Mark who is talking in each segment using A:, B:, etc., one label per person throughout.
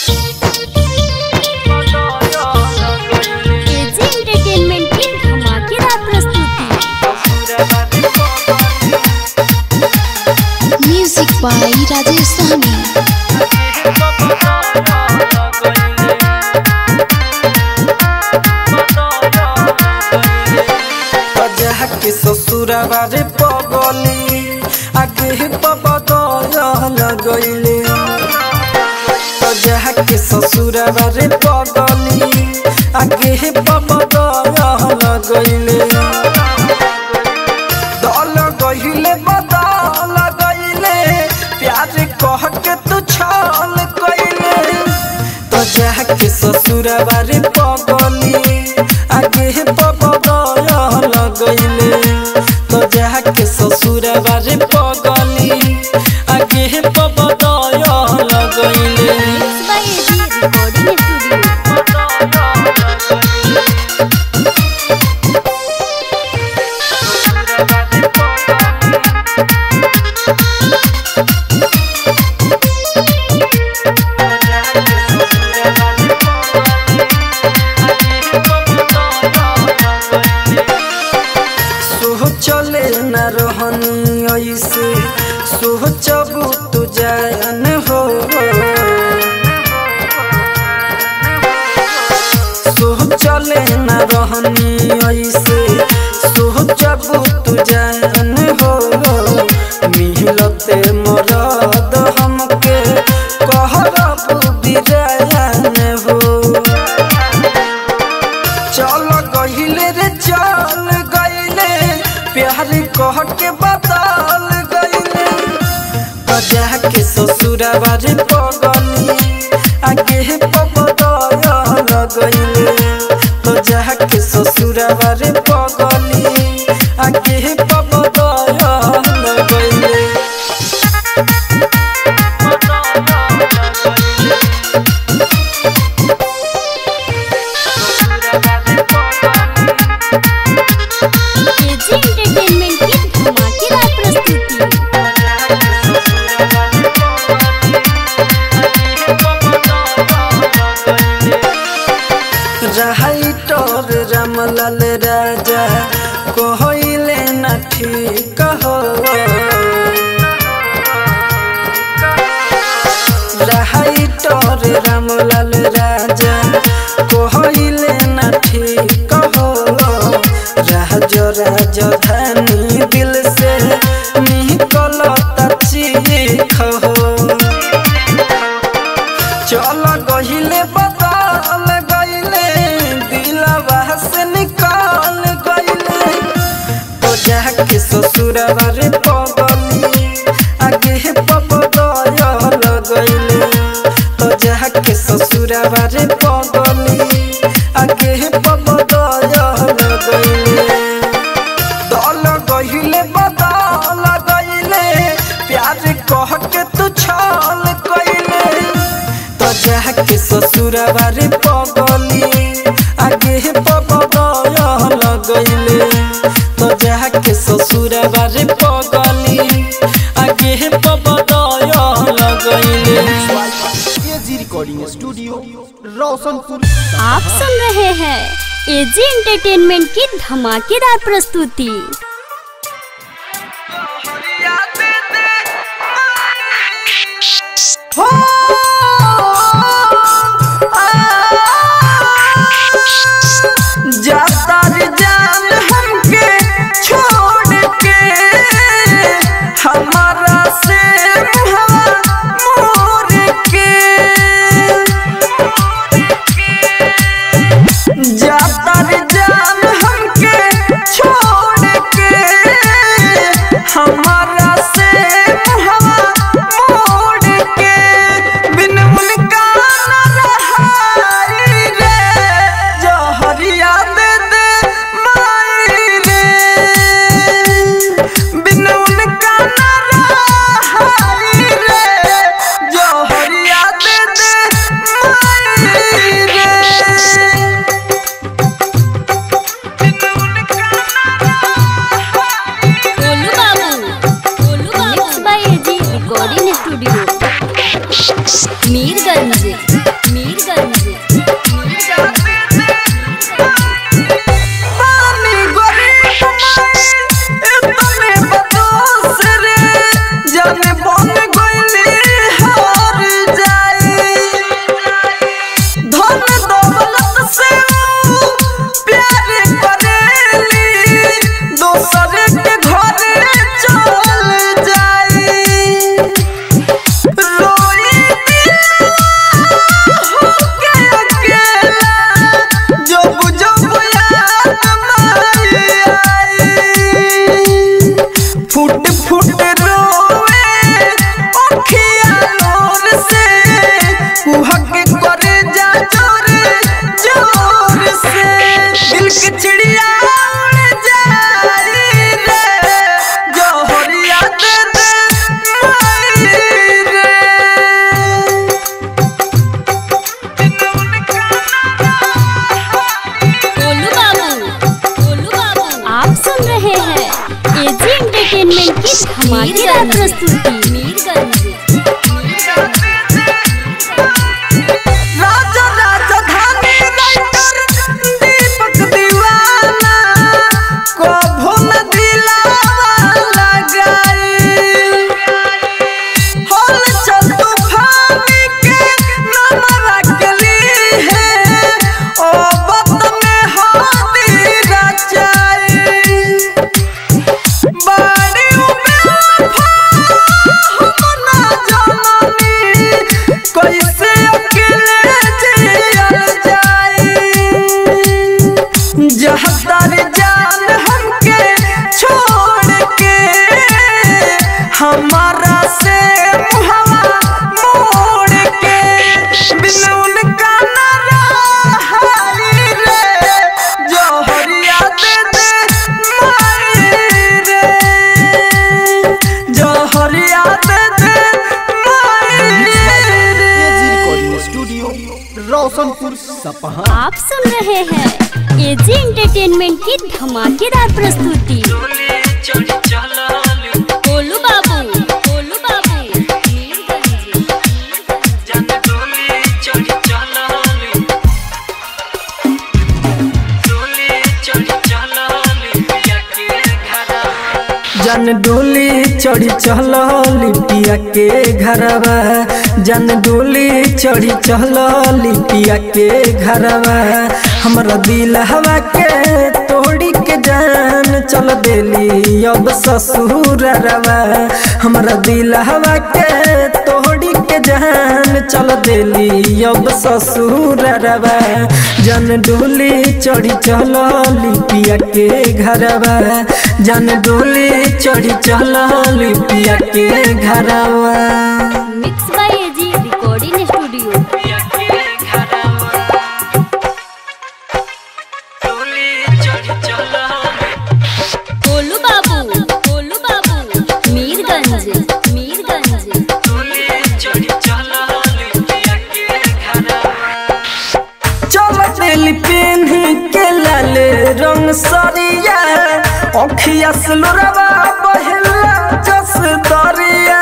A: AG entertainment की धमाकेदार प्रस्तुति
B: म्यूजिक बाय राजेश सहनी
C: अजह के ससुरवा रे पगली आगे पबदल गईले अजह के ससुरवा रे पगली आगे पबदल गईले दल गईले बदल गईले प्यार कह के तू छल गईले तो जाके ससुरवा रे पगली आगे पबदल गईले तो जाके ससुरवा रे पगली आगे पबदल गईले
A: बाय एजी रिकॉर्डिंग स्टूडियो
C: सोह चले न रहनी ऐसे सोह चबू तू जान हो सोह चले न रहनी ऐसे सोह चबू तू जान हो मिलते मरद हमके कहरा बुद्धि जान हो चल गहिले रे चल गहिले प्यार कह के बदल गहिले बजा के ससुरवा रे पगली आगे पबदल गहिले बजा के ससुरवा रे पगली आगे पबदल गहिले
A: एजी एंटरटेनमेंट की धमाकेदार प्रस्तुति
C: राइटर रामलाल राजा कहले न ठीक हो राइटर रामलाल राजा कहले न ठीक हो राज राजधानी दिल से निकल चीख हो चल गहिले बदल गईले दिलवा से निकाल गईले तो जाके ससुरवा रे पगली आगे पबदल गईले तो जाके ससुरवा रे पगली आगे पबदल गईले दल गहिले बदल गईले प्यार कह के तू छल गईले तो जाके ससुरवा रे पगली आगे पबदल गईले तो जाके ससुरवा रे पगली आगे पबदल गईले
D: एजी रिकॉर्डिंग स्टूडियो रोशनपुर
A: आप सुन रहे हैं एजी एंटरटेनमेंट की धमाकेदार प्रस्तुति
C: जाता रे जान हमके छोड़ के हमारा से हवा मोर के जाता रे जान हमके छोड़ के
A: मीरगंज
C: पानी गरीब इतने बदोस रे जाने बन गइली हार जाई धन दौलत से ऊ प्यार करेली दोसर के घरे चल जाई रोई होके अकेला जब जब याद माई आई फुट फुट रोवे अखिया लोर से कुहक करे जा जोर जोर से दिल के चिड़िया उड़ जाई रे जोहरिया दे दे माई रे
A: गोलू बाबू गोलू बाबू आप सुन रहे हैं एजी एंटरटेनमेंट की धमाकेदार प्रस्तुति मीरगंज
C: राजा राजधानी राइटर दीपक दीवाना कभो न दिलावा लगाई हल चल तूफानी के नाम रखली है ओ बत में हाथी रचाई बाड़ी बेवफा हम ना जाननी कैसे अकेले जियल जाई जहदार जान हमके छोड़ के हमारा से मुहवा मोड़ के बिन उनका न रहाई रे जोहरिया दे दे माई रे जोहरिया दे दे माई रे
D: एजी रिकॉर्डिंग स्टूडियो रोशनपुर सपहा
A: आप सुन रहे हैं एजी एंटरटेनमेंट की धमाकेदार प्रस्तुति गोलू बाबू गोलू बाबू मीरगंज
C: जन डोली चढ़ी चल लिपिया के घरवा जन डोली चढ़ी चल लिपिया के घरवा हमरा दिल हवा के तोड़ी के जान चल देली अब ससुरवा हमरा दिल हवा के तोड़ी के जान चल देली अब ससुरवा जन डोली चढ़ी चल लिपिया के घरवा जन डोली चढ़ी चल लिपिया के घरवा
A: mix by AG recording studio Golu Babu Golu बाबू मीरगंज मीरगंज
C: चल दिल पेन्ही के लाल रंग सरिया अखिया सुलरवा बहला जस दरिया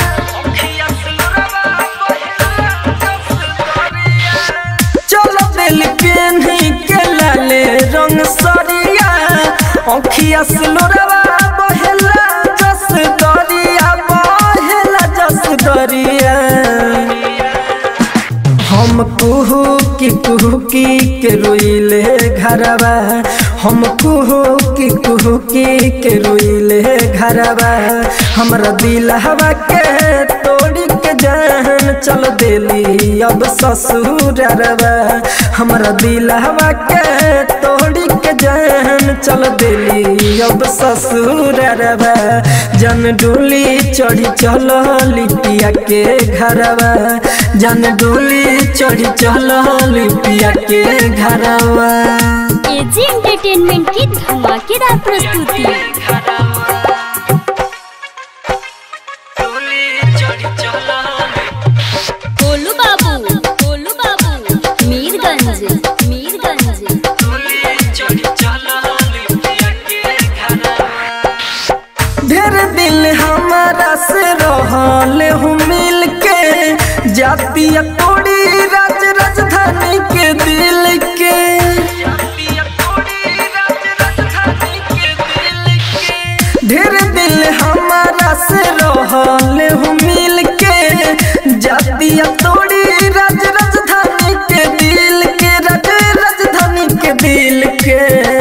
C: चल दिल पेन्ही के लाल रंग सरिया अखिया सुलरवा बहला जस दरिया बहला जस दरिया हम कुहू की कुहू की के रोइले घरवा हम कुहू की कुहू की के रोइले घरवा हमरा दिल हवा के तोड़ी के जान चल देली अब ससुरवा हमरा दिल हवा के तोड़ी के जान चल देली अब ससुरवा जन डोली चढ़ी चल लिपिया के घरवा जन डोली चढ़ी चल लिपिया के घरवा
A: एजी एंटरटेनमेंट की धमाकेदार प्रस्तुति गोलू बाबू गोलू बाबू मीरगंज मीरगंज
C: ढेर दिल हमारा से रहल हूँ मिल के जातिया तोड़ी रात रहले हो मिल के जातिया तोड़ी राज राजधानी के दिल के राज राजधानी के दिल के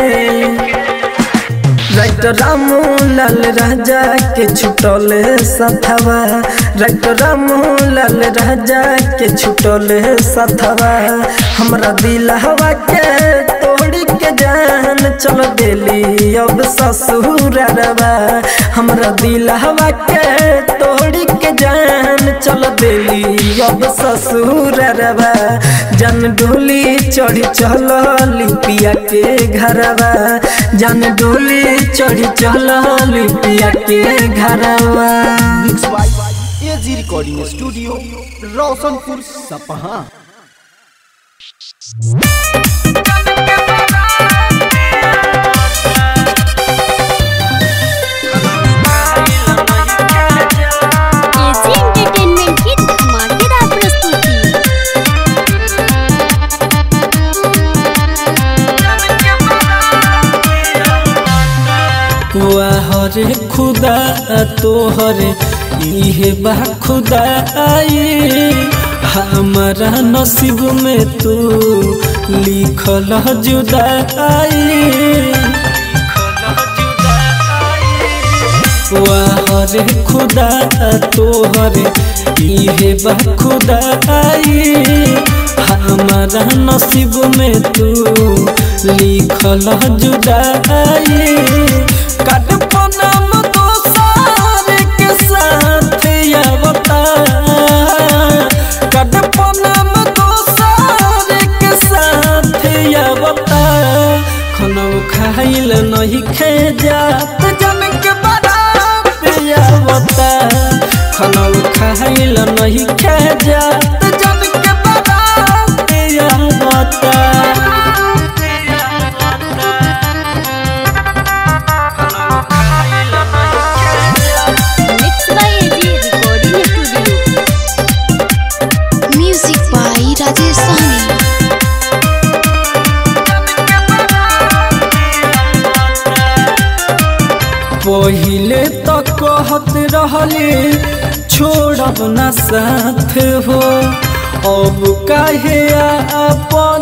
C: राइट रामू लाल राजा के छुटले सथवा राइट रामू लाल राजा के छुटले सथवा हमरा दिल हवा के तोड़ी के जान चल देली अब ससुरवा हमरा दिल हवा के तोड़ी के जान चल देली अब ससुरवा जन डोली चढ़ी चल लिपिया के घरवा जन डोली चढ़ी चल लिपिया के घरवा
D: mix by AG recording studio Roshanpur Sapaha
A: AG entertainment की धमाकेदार प्रस्तुति
C: हरे खुदा तोहरे इहे बा खुदाई हमारा नसीब में तू लिखल जुदाई हरे खुदा तोहरे इहे बा खुदाई हमारा नसीब में तू लिखल जुदाई कटपनम दोसार के साथ आवता कटपनम दोसार के साथ आवता खनौ खाइल नहीं खे जात जन के बारात आवता खनौ खाइल नहीं खे जात जन के बारात आवता
A: mix by AG recording studio
B: music by Rajesh Sahni
C: पहिले तो कहत रहले छोड़ब न साथ हो अब काहे अपन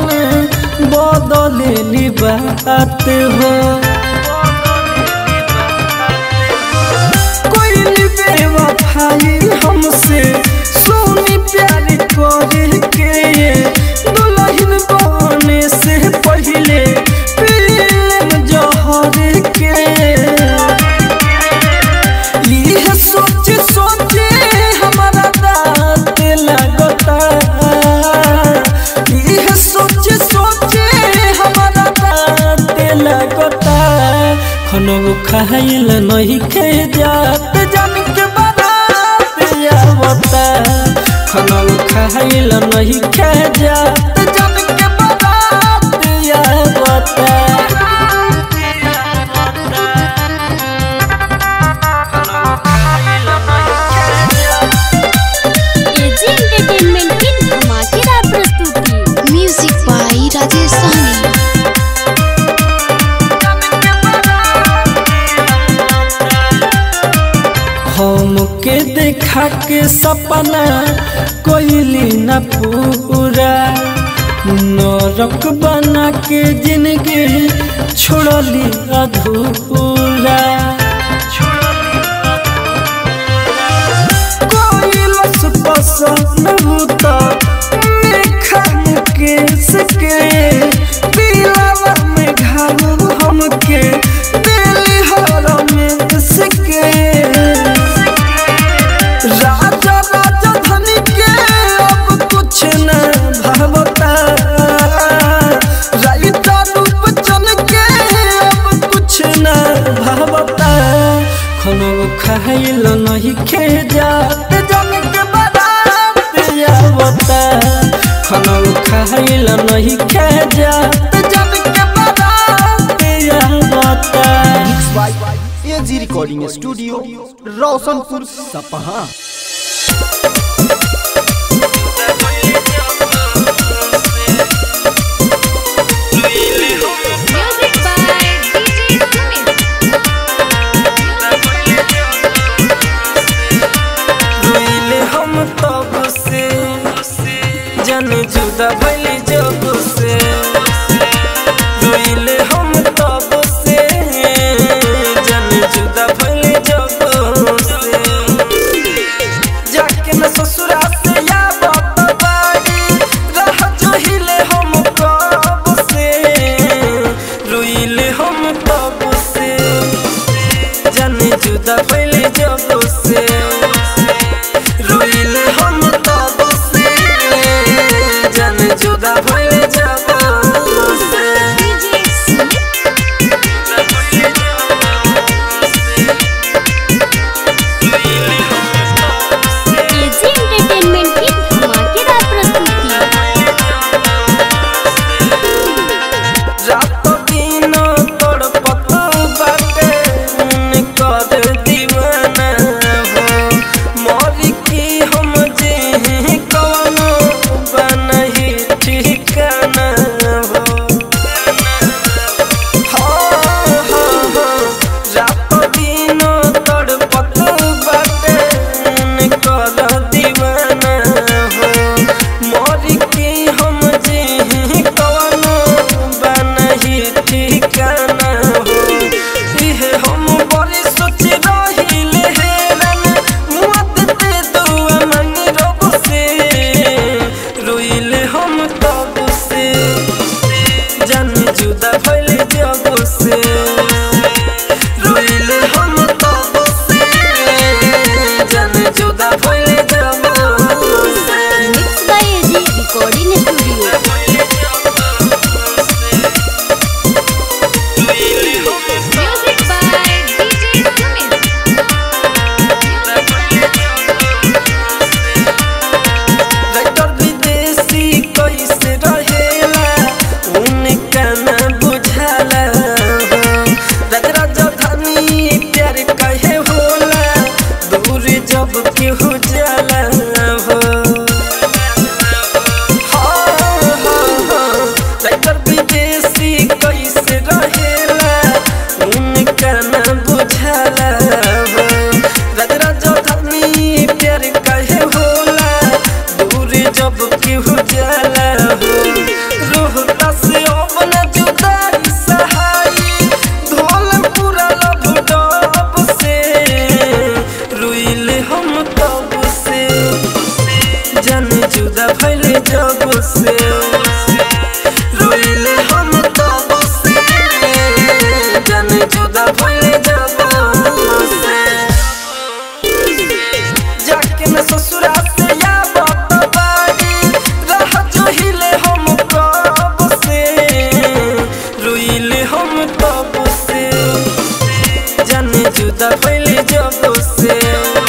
C: बदले बात हो कोई बेवफाई हमसे सोनी प्यार करे के दुल्हन बने से पहले प्रेम जहर के यह सोच सोचे हमारा दांत लगता यह सोच सोचे हमारा दांत लगता खनो खाइल नहीं खे जात जन के बारात आवता खनो खाइल नहीं खे जात जन के बारात आवता
A: एजी एंटरटेनमेंट की धमाकेदार प्रस्तुति
B: म्यूजिक बाई राजेश सहनी
C: हमके देखा के सपना कोइली न पूरा नरक बना के जिंदगी छोड़ली अधूरा कोई लस पसंद होता मेखा मुकेश के दिलावा में घाव हमके दिल हर में सके राजा राजा धनी के अब कुछ न भावता राइता रूप चल के अब कुछ न भावता खनो खाइल नहीं खे जात जन के बारात आवता खनो खाइल नहीं खे जात जन के बारात आवता
D: mix by AG recording studio Roshanpur Sapaha
B: music by DJ Sumit
C: जन जुदा भइली जब से रोइले हम तब से जन जुदा भइली जब से जाके न ससुरा से या बाबा बाड़ी रह जोहिले हम कब से रोइले हम तब से जन जुदा भइली जब से रोइले हम तब से जन जुदा भइली जब से
A: एजी एंटरटेनमेंट की धमाकेदार प्रस्तुति
C: रात दिन तड़पत बाटे कर दीवाना हो मर की हम जे कवनो बनही ठिकाना हो हाँ, हाँ, हाँ, रात दिन तड़पत बाटे कर दीवाना हो मर के हम जे कवनो बनही ठिकाना हो इहे हम बड़ी सोच रहिले हेरन मुआत दे दुआ मंगी रब से रोइले हम तब से जन जुदा भइले जब से रोइले हम तब से जन जुदा भइले जब से
A: mix by AG recording studio
B: music by DJ Sumit
C: writer Videshi कैसे रहेला उनका ना बुझाला हो राज राजधानी प्यार कहे होला दूर जब केहू जाला हो हाँ, हाँ, हाँ, राइटर विदेशी कैसे रहेला उनका ना बुझाला हो राज राजधानी प्यार कहे होला दूर जब केहू जाला हो रोहता से अपन जुदाई सहाई धोल पूरा लब डब से रुइले हम तब से जन जुदा भइले जब से रोइले हम तब से जन जुदा भइले जब से जाके न ससुरा से या बाबा बाड़ी रह जोहिले हम कब से रोइले हम तब से जन जुदा भइले जब से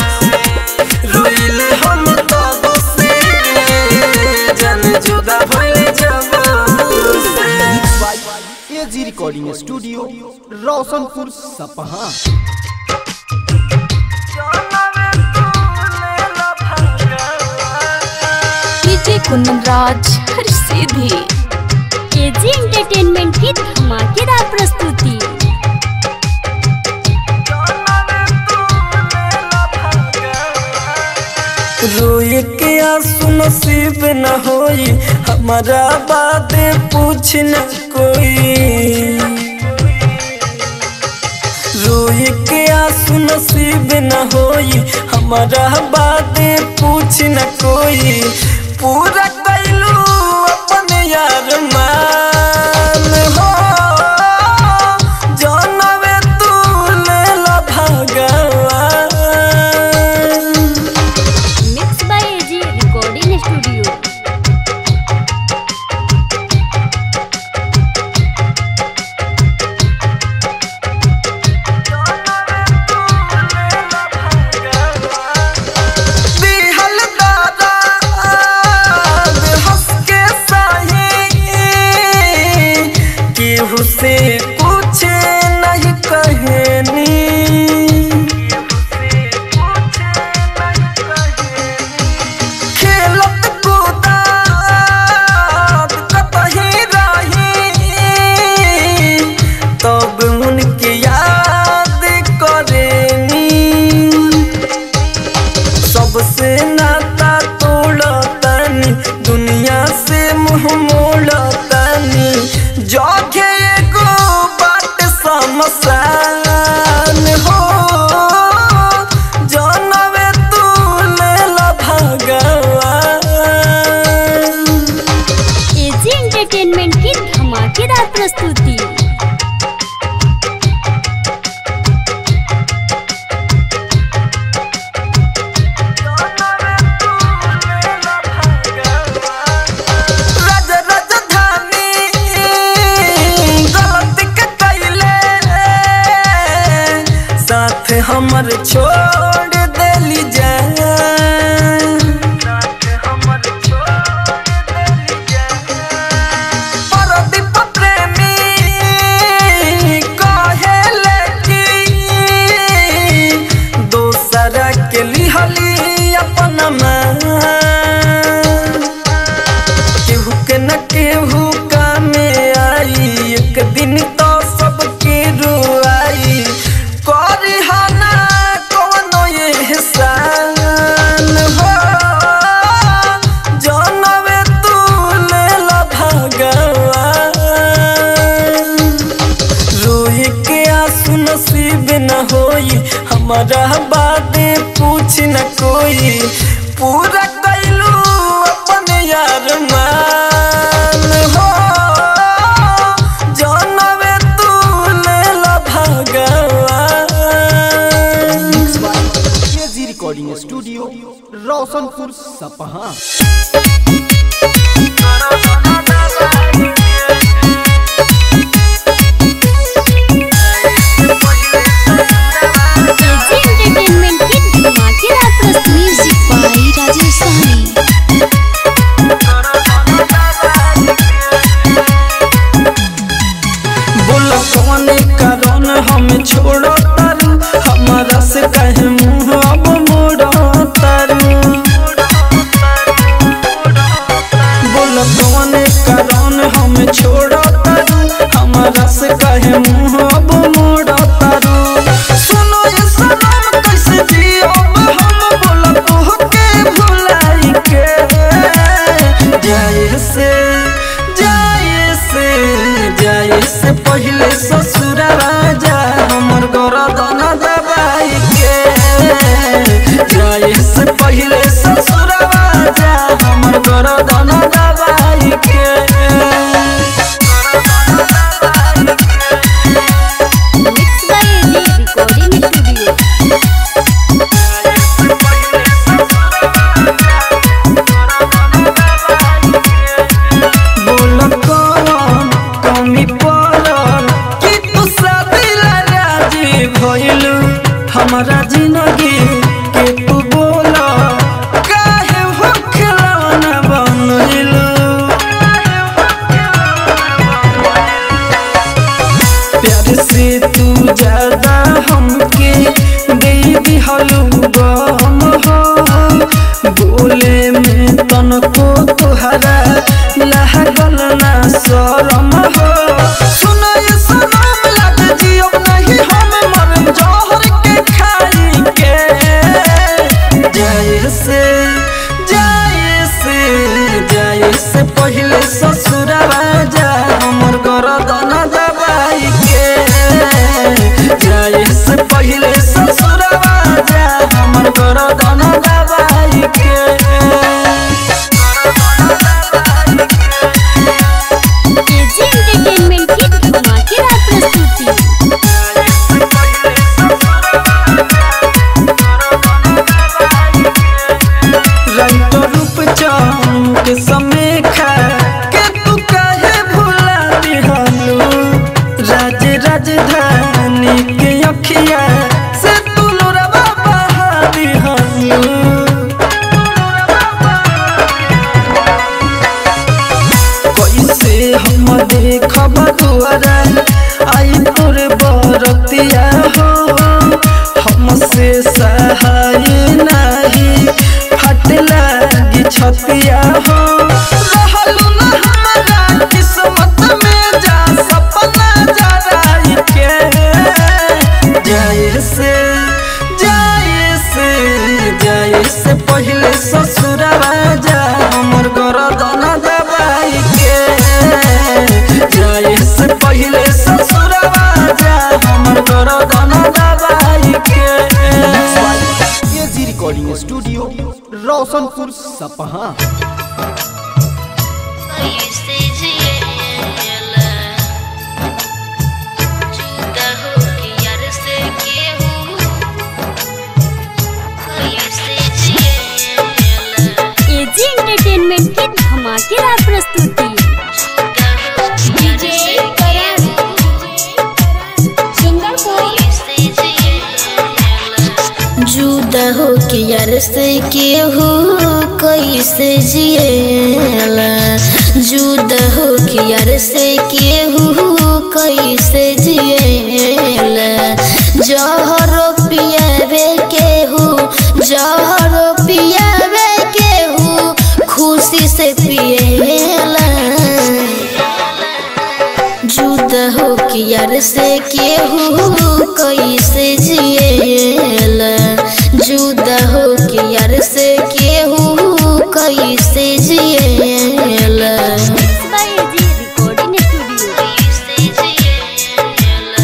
C: रोइले हम तब से जन जुदा भइले जब से
D: एजी रिकॉर्डिंग स्टूडियो रोशनपुर सपहा
B: डीजे कुंदन राज हर सीधी
A: एजी एंटरटेनमेंट की धमाकेदार प्रस्तुति
C: रोए के आंसू नसीब न होई हमारा बात पूछ न कोई रोए के आंसू नसीब न होई हमारा बात पूछ न कोई पूरा कैलू अपन यार मान हो जानवे तू लेला भगवान
A: mix by AG recording studio
C: दिहल दादा मुँह मोड़तानी जगे एगो बाट समसान हो जनवे तू लेला भगवान
A: एजी एंटरटेनमेंट की धमाकेदार प्रस्तुति
C: राज राजधानी गलती के कैले साथ हमर छोड़ देली जान परदीप प्रेमी कहेले कि दोसरा के लिहली अपन मान केहू के न केहू कामे आई एक दिन तो सबके रुआई करी हना कोनो एहसान हो जनवे तू लेला भगवान रोई के आंसू नसीब न होई हमारा बातें पूछ न कोई पूरा कैलू अपन यार मान हो जानवे तू लेला भगवान
D: AG recording studio Roshanpur Sapaha
A: AG entertainment की धमाकेदार प्रस्तुति
B: म्यूजिक बाई राजेश साहनी
C: बोल कौन कारण हमें छोड़ो तारू हमारा से कहे मुंह अब मोड़ो तारू बोल कौन कारण हमें छोड़ो तारू हमारा से कहे मुंह अब मोड़ो तारू सुनो ये सनम कैसे जियो हम बोल तोह के भुलाई के जाए से जाए से जाए से पहले ससुर राजा हमर गरदन दबाई के जाए से पहले ससुर राजा हमर गरदन दबाई के
A: mix by AG recording studio
C: बोल कौन कमी पड़ल कि तू शादी ला राजी भइलू हमारा जिंदगी के तू बोल काहे हो खिलौना बनइलू प्यार से तू ज्यादा हमके दे दिहलू गम हो बोले में तनको तुहरा लागल ना शरम हो सुनो ये सनम लग जियो नहीं हम मरम जहर के खाई के जाए से जाए से जाए से पहले ससुर राजा हमर गरदन दबाई के जाए से पहले ससुर राजा हमर गरदन दबाई के
A: एजी एंटरटेनमेंट की धमाकेदार प्रस्तुति
C: रंग रूप चाम के समय खा के तू काहे भुला दिहलू राज राजधानी के अखिया से तू लोरवा बहा दिहलू कैसे हम देखब दुआरा आई तोर बरतिया हो हमसे सहाय नहीं फट लागी छतिया हो रहलू न हमारा किस्मत में जा सपना जराई के जाए से जाए से जाए से पहले ससुर राजा हमर गरदन दबाई
D: सपहा
E: कैसे जिएला जुदा होके यार से केहू कैसे जिएला
A: एजी एंटरटेनमेंट की धमाकेदार प्रस्तुति
E: डीजे करण जुदा हो के यार से केहू कैसे जिएला जुदा हो के यार से केहू कैसे जिएला जहरो पियावे केहू जहरो पियावे केहू खुशी से पिएला जुदा हो के यार से केहू कैसे जिएला जुदा हो के यार से केहू कैसे जिएला
A: बाय एजी रिकॉर्डिंग स्टूडियो
E: कैसे जिएला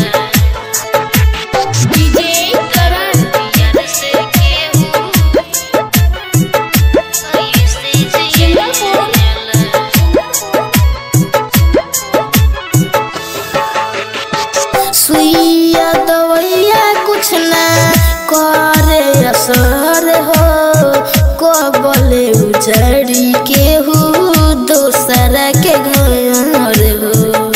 E: डीजे करण यार से केहू कैसे जिएला सुइया दवैया कुछ ना करे असर हो कबले उजड़ी के हो दोसरा के घर हो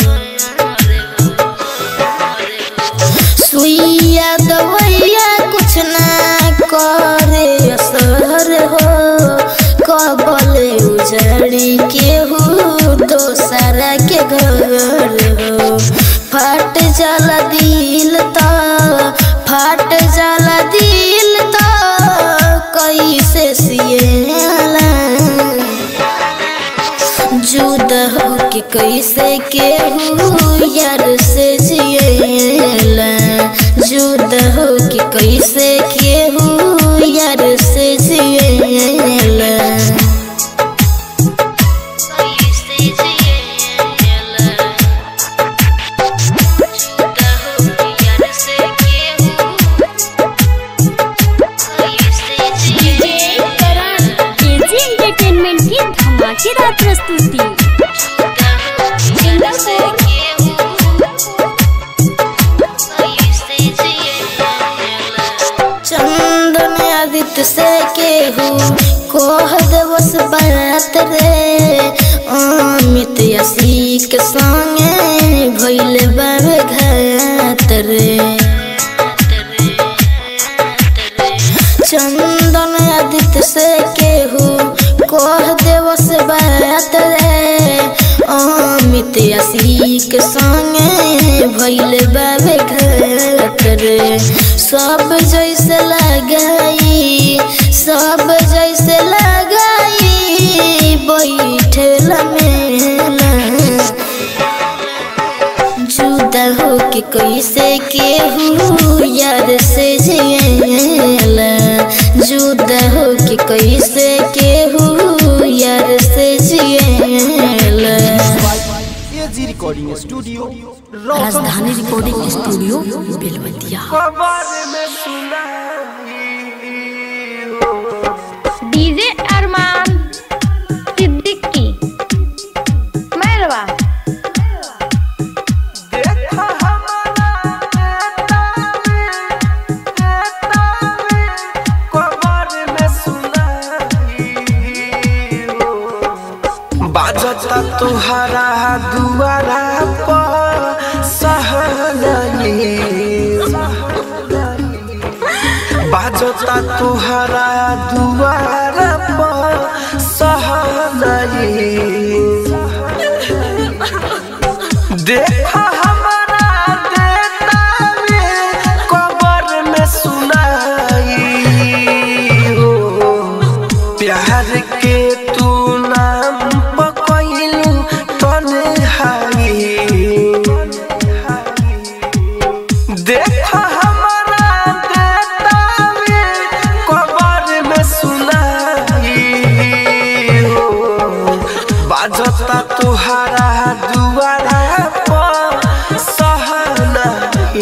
E: सुइया दवैया कुछ ना करे असर हो कबले उजड़ी के हो दोसरा के घर हो फट जाला दिल तो फट जाला दिल तो कैसे सिएला जुदा हो के कैसे केहू यार से जिएला जुदा हो के कैसे केहू यार से जिएला कैसे जिएला जुदा हो के यार से केहू कैसे जिएला
A: एजी एंटरटेनमेंट की धमाकेदार प्रस्तुति
E: चंदन आदित्य से केहू कोह दिवस बात रे अमित यसी के संगे भइल बाबे घात रे चंदन आदित्य से केहू कोह दिवस बात रे अमित यसी के संगे भइल बाबे घात रे सब जैसे लगाई सब जैसे लगाई बैठल मेला जुदा हो के कैसे केहू यार से जिएला जुदा हो के कैसे केहू यार से जिएला
D: AG recording studio
B: Rajdhani recording studio Belwatiya
F: DJ Arman Siddiqui Mairwa
C: बाजता तुहरा दुआरा पर सहनली बाजता तुहरा दुआरा पर सहनली देखा हमारा देता में कबर में सुनाई हो प्यार के तू नाम पकैलू तन्हाई देखा हमारा देता में कबर में सुनाई हो बाजता तुहरा दुआरा पर सहनाई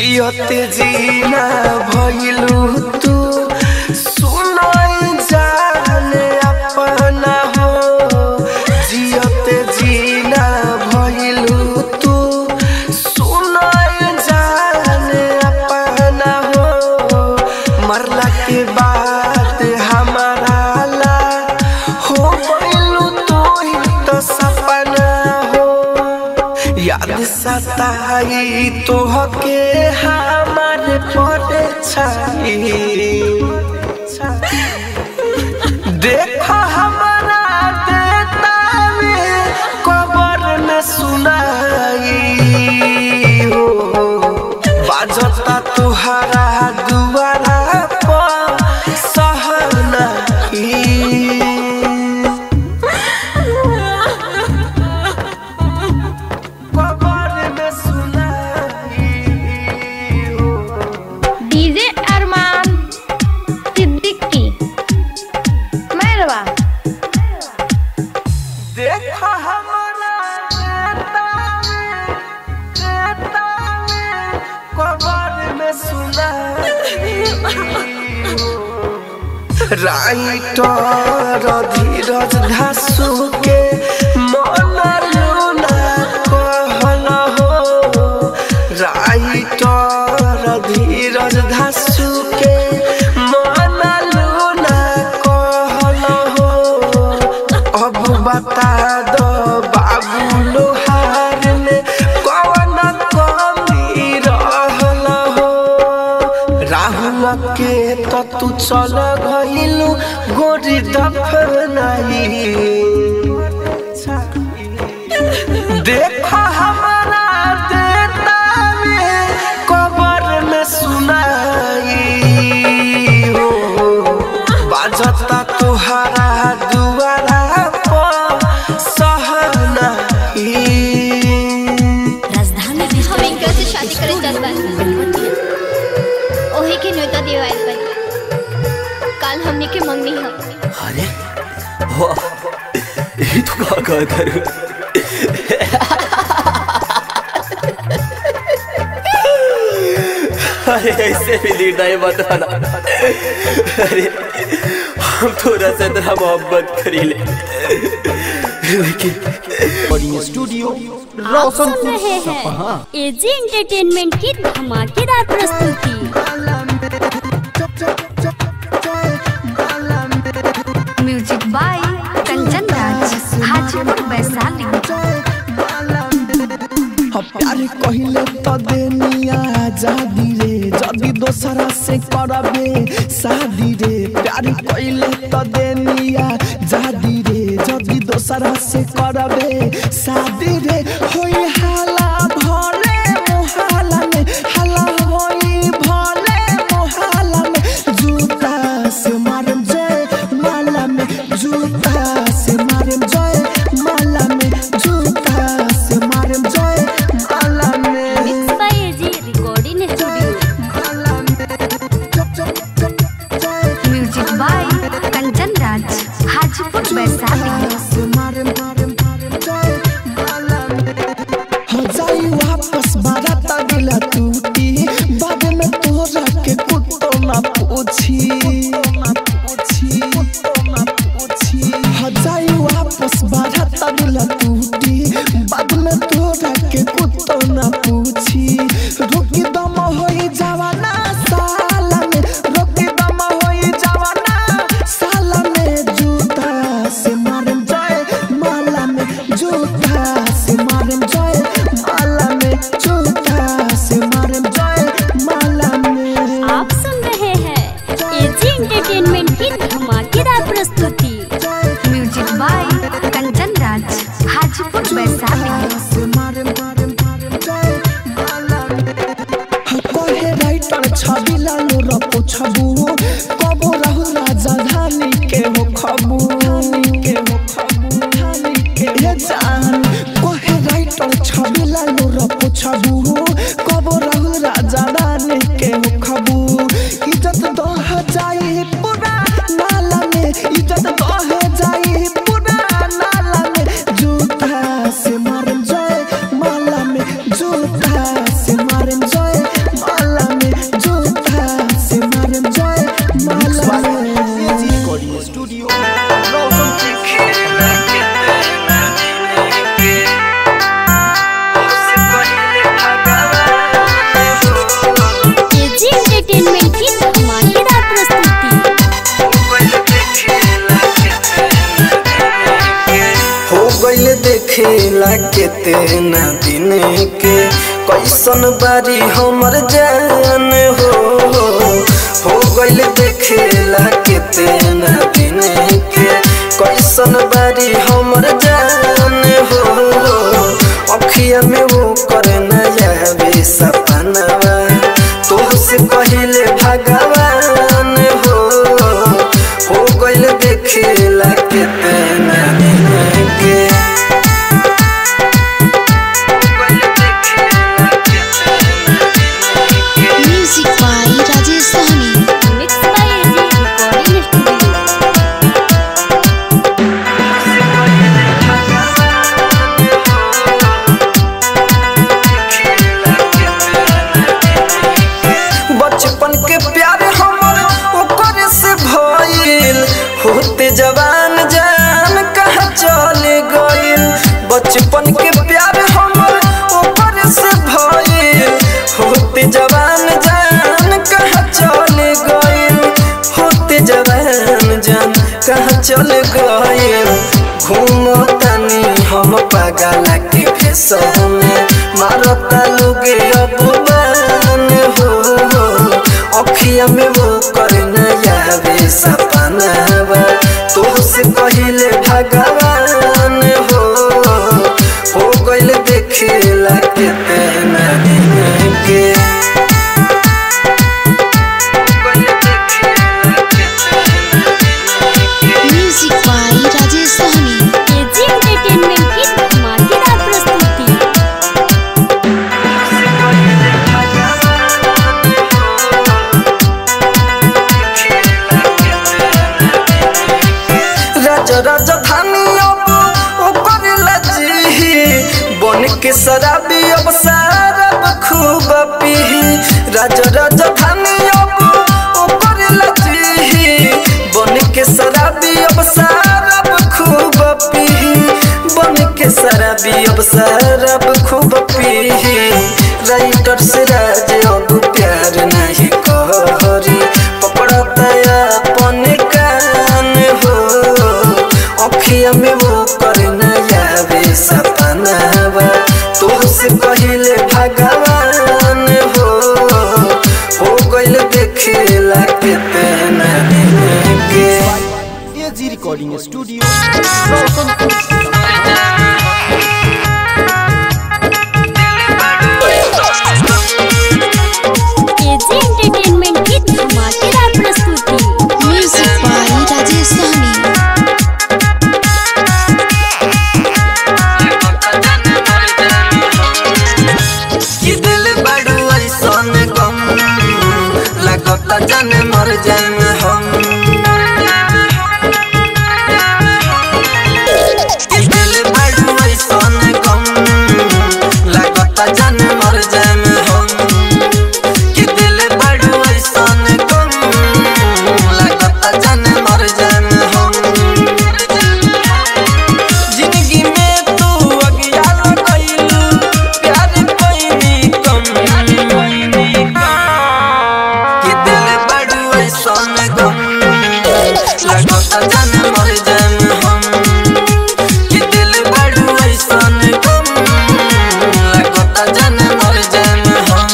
C: जियते जीना भइलू तू सुनाई जाने अपना हो जियते जीना भइलू तू सुनाई जाने अपना हो मरला के बाद हमारा ला हो गइलू तू ही तो सपना हो याद सताई तोहके हमारे पड़े छाई देखो हमारा देता में कबर में सुनाई हो बाजता तुहरा दुआरा पर सहनाई कबर में सुनाई हो
F: डीजे अरमान सिद्दीकी मैरवा
C: देखा हमारा नेता में नेता में कबर में सुना राइटर धीरज धासु के मन लूना कहल हो राइटर धीरज धासु के मन लूना कहल हो अब बता दो बाबू लोहार में कौन कमी रहल हो राहुल के तो तू चल गइलू गोरी दफनाई देखो हमारा देता में कबर में सुनाई हो बाजता तुहरा दुआरा पर सहनाई
A: राजधानी
G: हम इनका से शादी करे चल बानी ओही के न्योता देवाइल बानी काल हमने के मंगनी हम
H: अरे वाह ये तो का का करूं अरे ऐसे भी लीड नहीं बताना अरे हम थोड़ा सा तेरा मोहब्बत करी ले लेकिन
D: रिकॉर्डिंग स्टूडियो
A: आप सुन
D: रोशनपुर
A: रहे
D: सपहा
A: हैं एजी एंटरटेनमेंट की धमाकेदार प्रस्तुति
B: म्यूजिक बाय कंचन राज हाजीपुर वैशाली
C: प्यार कहिले त देनिया जादी रे जदी दोसरा से करबे शादी रे प्यार कहिले त देनिया जादी रे जदी दोसरा से करबे शादी रे होई हाला भले मोहाला में हाला होई भले मोहाला में जूता से मारम जय माला में जूता से मारम जय माला में जूता से मारम जय माला में
A: mix by AG recording studio
B: music by Kanchan Raj Hajipur Vaishali
C: हो जाई वापस बाराता दिला टूटी बाद में तोरा के कुत्तो ना पूछी हो जाई वापस बाराता दिला टूटी बाद में तोरा के कुत्तो ना पूछी रोकी दम होई जवाना साला में रोकी दम होई जवाना साला में जूता से मारम जाए माला में जूता से मारम जाए माला में जूता से मारम जाए माला में
A: आप सुन रहे हैं एजी एंटरटेनमेंट की धमाकेदार प्रस्तुति
B: म्यूजिक बाय कंचन राज हाजीपुर वैशाली
C: कहे राइटर छवि लालो र पुछबु कबो रहु राजा धानी के हो खबु के हो खबु धानी के हे जान कहे राइटर छवि लालो र पुछबु कबो रहु राजा धानी के हो खबु इज्जत दह जाई पूरा नाला में इज्जत दह जाई पूरा नाला में जूता से मारम जाए माला में जूता से मारम जाए माला देखेला केतना दिन के कैसन बारी हमर जान हो हो गइल देखेला केतना दिन के कैसन बारी हमर जान हो अखिया में वो करे नया वे सपनवा तोहसे पहले भगवान हो हो गइल देखेला केतना दिन के
E: music by Rajesh Sahni
A: mix by AG recording studio
C: बचपन के प्यार हमर ओकर से भइल होते जवान जान कहाँ चले गइल बचपन के प्यार हमर ओकर से भइल होते जवान जान कहाँ चले गइल होते जवान जान कहाँ चले गइल घूमतानी हम पागल के भेष में मारता लोगे अपमान हो अखिया में वो करना यावे सपनावा तोहसे पहले भगवान हो हो गइल देखेला केतना दिन के
E: music by Rajesh Sahni
A: AG entertainment की धमाकेदार प्रस्तुति
C: राजा राजधानी अब ऊपर लजी बन के शराबी अब शराब खूब पी राजा राजधानी अब ऊपर लजी बन के शराबी अब शराब खूब पी बन के शराबी अब शराब खूब पी राइटर से राज अब प्यार नहीं करी पकड़ता अपन कान हो अखिया में वो करना यावे सपनावा तोहसे पहले भगवान हो हो गइल देखेला केतना दिन के
D: AG recording studio Roshanpur
A: AG entertainment की धमाकेदार प्रस्तुति
E: म्यूजिक बाय राजेश सहनी
C: कि दिल बड़ू ऐसन गम लगता जान मर जान हम कि दिल बड़ू ऐसन गम लगता जान मर जान हम कि दिल बड़ू ऐसन गम लगता जान मर जान हम जिंदगी में तू अज्ञान कइलू प्यार कोई कम कि दिल बड़ू ऐसन गम लगता जान मर जान हम कि दिल बड़ू ऐसन गम लगता जान मर जान हम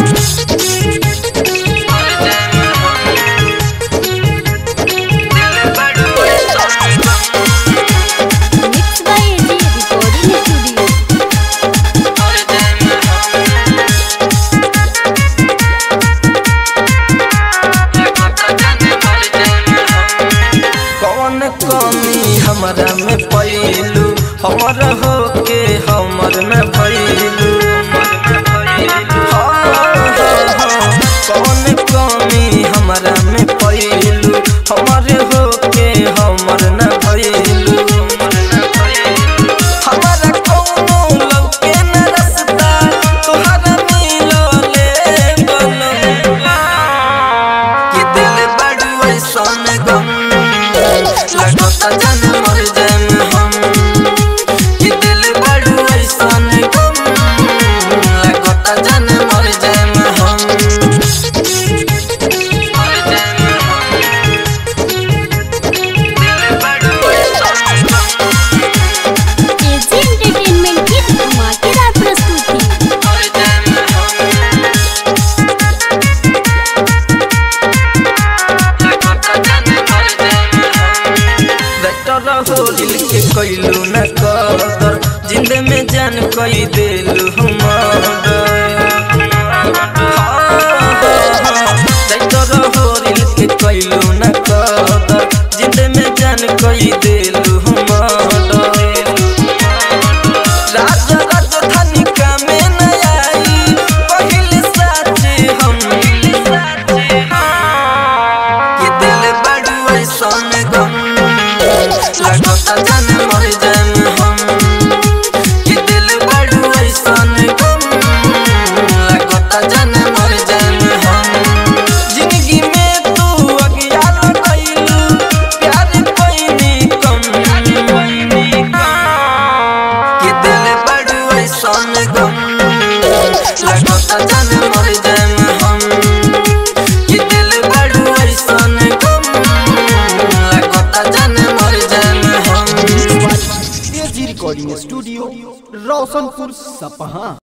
C: मर जान हम दिल बड़ू ऐसन गम
A: mix by AG recording studio
C: कौन कमी हमरा में पैलू हमर हो के हमर में भैलू कौन कमी हमरा में पैलू हमर हो के हमर न भैलू हमारा कौनो लौके न रसता तोहरा मिलले बनम कि दिल बड़ू ऐसन गम लगता जान मर जान हम कि दिल बड़ू ऐसन गम जान कई दिल के कैलू न कदर जिंदे में जान कई दिल राजा राजधानी का में न आई पहले साथे हम के दिल बड़ू ऐसन गम लगता जान मर जान हम के दिल बड़ू ऐसन गम लगता जान मर जान हम जिंदगी में तू अज्ञान कैलू प्यार पैनी कम के दिल बड़ू ऐसन गम लगता जान मर जान हम के दिल बड़ू ऐसन गम लगता जान मर जान हम
D: एजी रिकॉर्डिंग स्टूडियो रोशनपुर सपहा